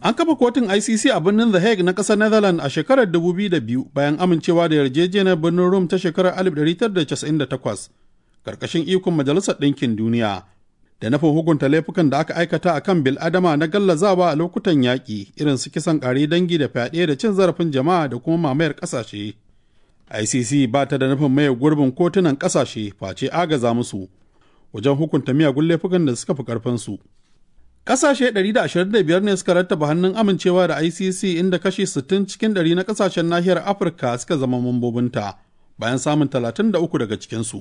An kafa kotun ICC a birnin The Hague na ƙasar Netherlands a shekarar 2002 bayan amincewa da yarjejeniyar birnin Rome ta shekarar 1998 ƙarƙashin ikon Majalisar Ɗinkin Duniya da nufin hukunta laifukan da aka aikata a kan bil'adama na gallazawa a lokutan yaƙi irin su kisan ƙare dangi da fyaɗe da cin zarafin jama'a da kuma mamayar ƙasashe. ICC ba ta da nufin maye gurbin kotunan ƙasashe face agaza musu wajen hukunta miyagun laifukan da suka fi ƙarfinsu. Ƙasashe 125 ne suka rattaba hannun amincewa da ICC inda kashi 60 cikin 100 na ƙasashen nahiyar Afirka suka zama mambobinta bayan samun 33 daga cikinsu.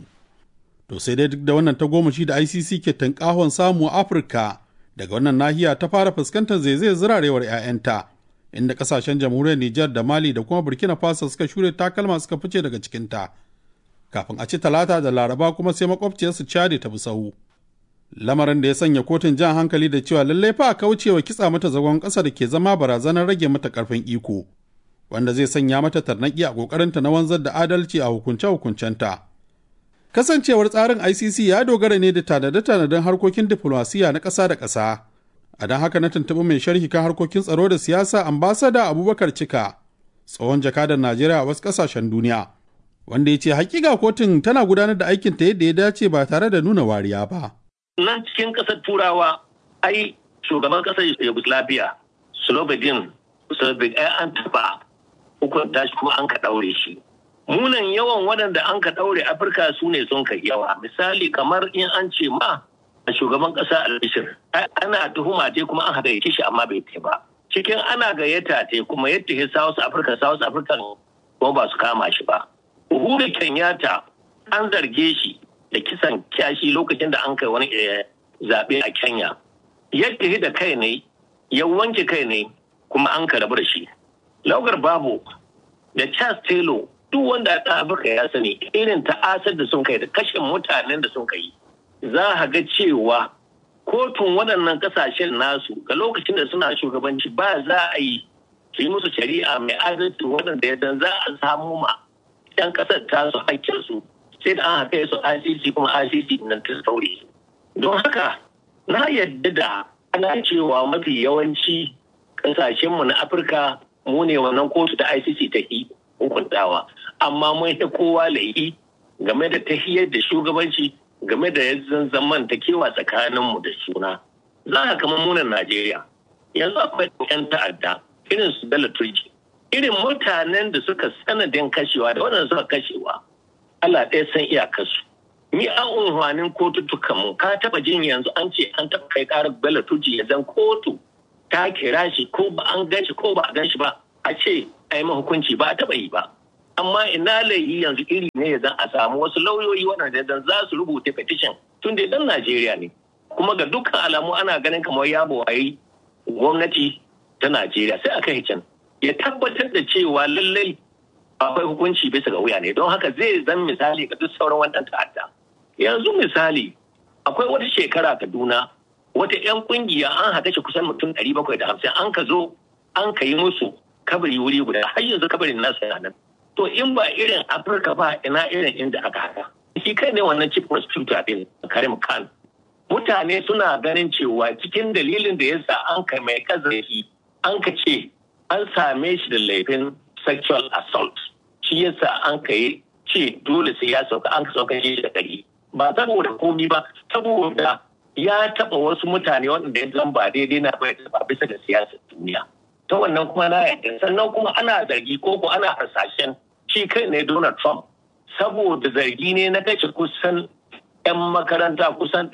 To sai dai duk da wannan tagomashi da ICC ke tankahon samu a Afirka daga wannan nahiya ta fara fuskantar zaizayar zirarewar 'ya'yanta inda kasashen jamhuriyar Nijar da Mali da kuma Burkina Faso suka shure takalma suka fice daga cikinta. Kafin a ci talata da laraba kuma sai makwabciyarsu Chadi ta bi sahu. Lamarin da ya sanya kotun jan hankali da cewa lallai fa a kaucewa kitsa mata zagon ƙasa da ke zama barazanar rage mata ƙarfin iko, wanda zai sanya mata tarnaƙi a ƙoƙarinta na wanzar da adalci a hukunce-hukuncenta. Kasancewar tsarin ICC ya dogara ne da tanade-tanaden harkokin diflomasiya na ƙasa da ƙasa. A don haka na tuntuɓi mai sharhi kan harkokin tsaro da siyasa ambasada Abubakar Cika, tsohon jakadar Najeriya a wasu ƙasashen duniya, wanda ya ce hakika kotun tana gudanar da aikinta yadda ya dace ba tare da nuna wariya ba. Nan cikin ƙasar Turawa, ai shugaban ƙasar Yugoslavia, Slobodan Slobodan ai an taɓa hukunta shi kuma an ka ɗaure shi. munan yawan waɗanda an ka ɗaure afirka su ne sun kai yawa misali kamar in an ce ma a shugaban ƙasa albishir ana tuhuma te kuma an haɗa shi amma bai te ba cikin ana gayyata te kuma yadda ya south africa south africa kuma ba su kama shi ba uhuru kenyatta an zarge shi da kisan kyashi lokacin da an kai wani zaɓe a kenya yadda da kai ne ya wanke kai ne kuma an ka rabu da shi laugar babu da charles taylor duk wanda a Afirka ya sani irin ta'asar da sun kai da kashe mutanen da sun kai za a ga cewa kotun waɗannan ƙasashen nasu ga lokacin da suna shugabanci ba za a yi su yi musu shari'a mai adalci waɗanda ya za a samu ma ɗan ƙasar tasu hakkinsu sai da an haka su ICC kuma ICC nan ta sauri don haka na yadda da ana cewa mafi yawanci ƙasashenmu na Afirka mu ne wannan kotu ta ICC ta yi hukuntawa amma mun ta kowa laifi game da tahiyar da shugabanci game da yanzu zaman ta kewa tsakaninmu da suna za a kama munan najeriya yanzu akwai yan ta'adda irin su dala turki irin mutanen da suka sanadin kashewa da waɗanda suka kashewa Allah ɗaya san iyakarsu ni an unhwanin kotutukan mu ka taba jin yanzu an ce an taba kai karar bela turji ya zan kotu ta kira shi ko ba an gan shi ko ba a gan shi ba a ce a yi hukunci ba a taɓa yi ba amma ina laifi yanzu iri ne ya zan a samu wasu lauyoyi waɗanda zan za su rubuta petition tun da dan Najeriya ne kuma ga dukkan alamu ana ganin kamar ya bawayi gwamnati ta Najeriya sai aka can ya tabbatar da cewa lallai akwai hukunci bisa ga wuya ne don haka zai zan misali ga duk sauran wannan ta'adda yanzu misali akwai wata shekara Kaduna wata 'yan kungiya an haka shi kusan mutum 750 an ka zo an ka yi musu kabari wuri guda har yanzu kabarin nasa yana nan to in ba irin afirka ba ina irin inda aka haka shi kai ne wannan chief prosecutor din karim khan mutane suna ganin cewa cikin dalilin da yasa an kai mai kazafi an ka ce an same shi da laifin sexual assault shi yasa an kai ce dole sai ya sauka an ka sauka shi da gari ba saboda komi ba saboda ya taba wasu mutane wanda ya zan ba daidai na bai ba bisa da siyasar duniya ta wannan kuma na yadda sannan kuma ana zargi ko ko ana hasashen shi kai ne Donald Trump saboda zargi ne na kashe kusan 'yan makaranta kusan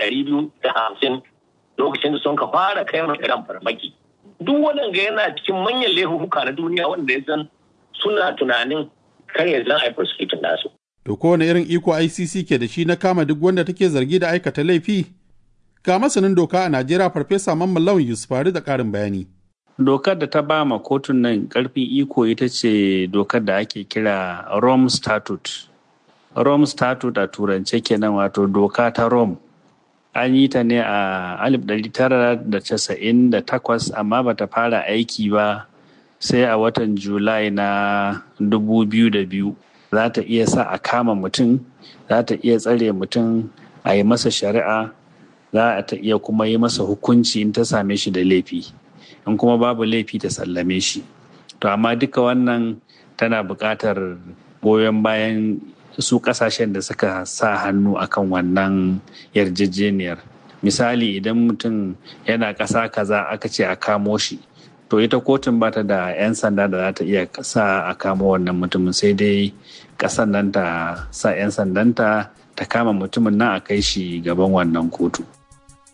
250 lokacin da sun ka fara kai mai iran farmaki duk waɗanda yana cikin manyan laifuka na duniya wanda ya san suna tunanin kar ya zan haifar su nasu. To kowane irin iko ICC ke da shi na kama duk wanda take zargi da aikata laifi? Ga masanin doka a Najeriya Farfesa Mamman Lawan Yusufari da ƙarin bayani. dokar da ta ba ma kotun nan karfin iko ita ce dokar da ake kira rome statute rome statute a turance kenan wato doka ta rome an yi ta ne a 1998 amma ba ta fara aiki ba sai a watan julai na 2002 za ta iya sa a kama mutum za ta iya tsare mutum a yi masa shari'a za ta iya kuma yi masa hukunci in ta same shi da laifi in kuma babu laifi ta sallame shi to amma duka wannan tana buƙatar goyon bayan su ƙasashen da suka sa hannu akan wannan yarjejeniyar misali idan mutum yana ƙasa kaza aka ce a kamo shi to ita kotun ba ta da 'yan sanda da za ta iya sa a kamo wannan mutumin sai dai ƙasan nan ta sa 'yan sandanta ta kama mutumin nan a kai shi gaban wannan kotu.